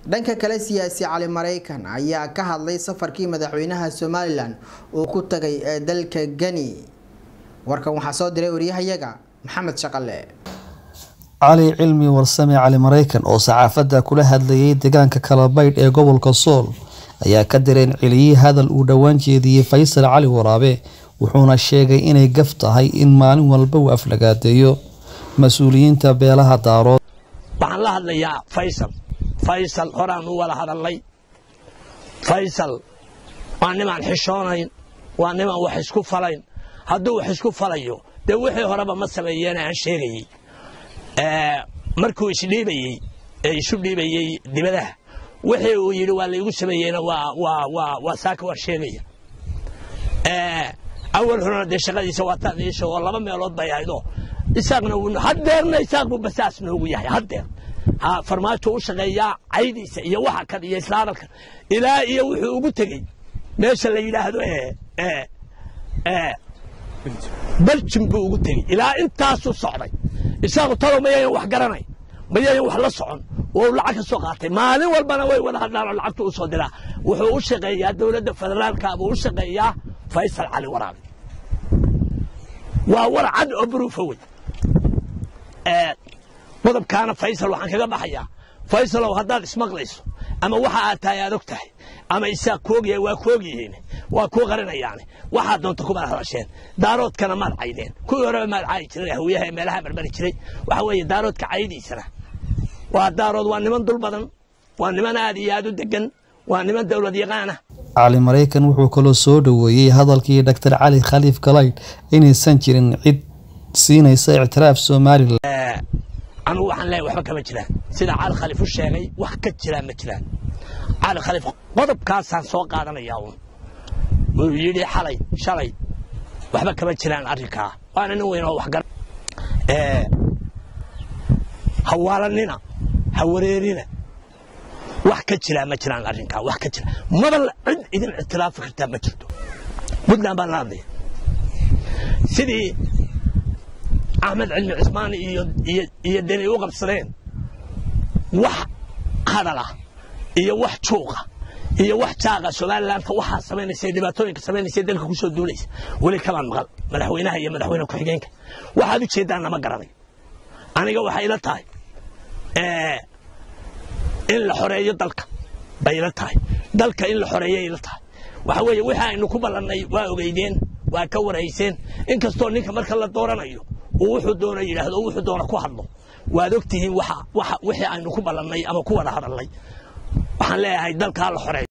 dhanka kale siyaasi cali maraykan ayaa ka hadlay safarkii madaxweynaha somalilan uu ku tagay ee dalka geni warkan waxaa soo diray waryahayaga maxamed shaqale cali cilmi warsame cali maraykan oo saxaafadda kula hadlayay deegaanka kalabaydh ee gobolka sool ayaa ka dareen celiyey hadal uu dhowaan jeediyey faysal cali waraabe wuxuuna sheegay inay gaf tahay in maalin walba uu aflagaadeeyo mas-uuliyiinta beelaha daarood waxaan la hadlayaa faysal faysal horaan u wada hadalnay faysal waa nimaan xishoonayn waa nimaan wax isku falayn hadduu wax isku falayo dee wixii horeba ma sameeyeen aan sheegayey markuu isdhiibayey ee isu dhiibayey dibadaha wixii uu yidhi waa laygu sameeyeyna waa saaka waan sheegaya awal horena dee shaqadiisa waa taadiisha oo laba meelood bay ahaydoo isaaqna haddeerna isaaq buu basaas noogu yahay haddeer farmaajo u shaqeeyaa caydiisa iyo waxa kan iyo isla hadalkan ilaa iyo wuxuu ugu tegey meesha la yidhaahdo beljim buu ugu tegey ilaa intaasuu socday isaaqu talow mayayan wax garanay mayayan wax la socon wou lacag ka soo qaatay maalin walbana way wada hadlaan oo lacagtu u soo diraa wuxuu u shaqeeyaa dowladda federaalka buu u shaqeeyaa faysal cali waraabe waa war cad oo baruufa wey qodobkaana faysal waxaan kaga baxayaa faysalow haddaad ismaqlayso ama waxa aad tahay aad og tahay ama isaaq koogyahay waa koogyihiin waa kuu qarinayaane waxaad doonta kumaad hadasheen daaroodkana maad caydeen kuwii horeba maad caayi jiray hawiyaha ee meelaha barbari jiray waxa weeye daaroodka caydiisana waa daarood waa niman dul badan waa niman aad iyo aad u degan waa niman dowlad yaqaana cali maraykan wuxuu kaloo soo dhoweeyey hadalkii doctor cali khaliif galayd inaysan jirin cid siinaysa ictiraaf somalilan anugu waxaan leeyahay waxba kama jiraan sida cali khaliif u sheegay wax ka jiraan ma jiraan cali khaliif qodobkaasaan soo qaadanayaa uun wuu yidhi xalay shalay waxba kama jiraan arrinkaa waana nin weyn oo wax gara ha waalanina ha wareerina wax ka jiraa ma jiraan arrinkaa wax ka jira maba cid idin ictiraafi kartaa ma jirto puntland baan la hadlaya sidii axmed cilmi cismaan iyo deni u qabsadeen wax hadalah iyo wax juuqa iyo wax jaaqa somalilanka waxaa samaynaysa dhibaatooyinka samaynaysa dalka ku soo duulaysa weli kamaan maqal madaxweynaha iyo madaxweyne ku-xigeenka waxaad u jeedaan lama garanay aniga waxay ila tahay in la xoreeyo dalka bay ila tahay dalka in la xoreeyay ila tahay waxa weeye wixii aynu ku ballannay waa ogeydeen waa ka warayseen inkastoo ninka marka la dooranayo uu wuxuu doona yidhaahdo wuxuu doona ku hadlo waad ogtihiin waxa wixii aynu ku ballannay ama ku wada hadalnay waxaan leeyahay dalkaa la xoreeyo